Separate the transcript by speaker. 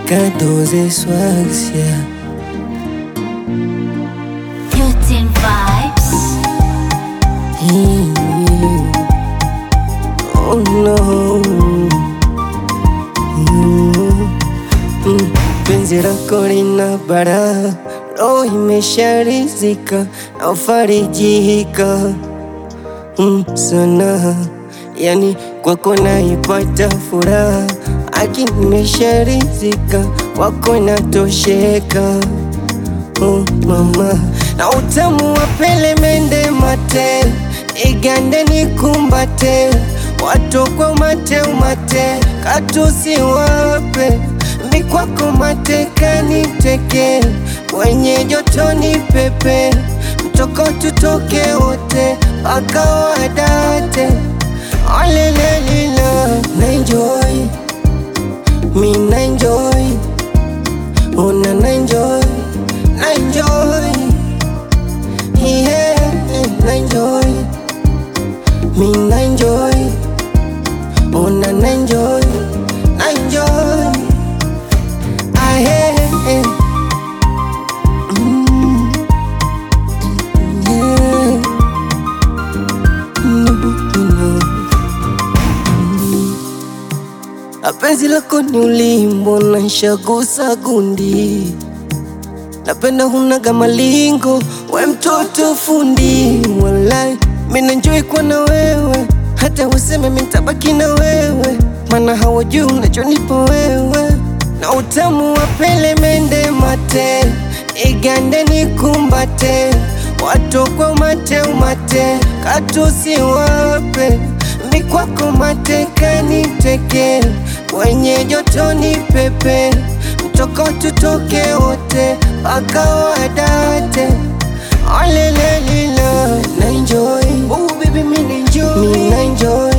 Speaker 1: Kadoze swags, yeah.
Speaker 2: Putin vibes.
Speaker 1: Mm. Oh no. Mm. Mm. Penzi lako lina bara, roho imesharizika na ufarijika mm, sana, yani kwako naipata furaha, aki nimesharizika, wako natosheka oh, mama na utamu wa pelemende mate igande nikumbate watokwa umate umate katusi wape mikwako mateka teke kwenye joto ni pepe mtoko tutoke wote mpaka wadate olelelila na enjoy mi na enjoy una na enjoy na enjoy yeah na enjoy mi na enjoy una na enjoy na enjoy ah yeah mm, yeah Mm, mm, Apenzi lako ni ulimbo na nshagusa gundi Napenda hunaga malingo, we mtoto fundi Walai, mina enjoy kuwa na wewe Hata useme mitabaki na wewe Mana hawajui unachonipa wewe Na utamu wa pelemende mate Igande nikumbate Watokwa umate umate Katusi wape Mikwako mateka niteke Kwenye joto ni pepe Mtoko tutoke wote mpaka wadate Olelelila na enjoy Oh baby mi na enjoy Mi na enjoy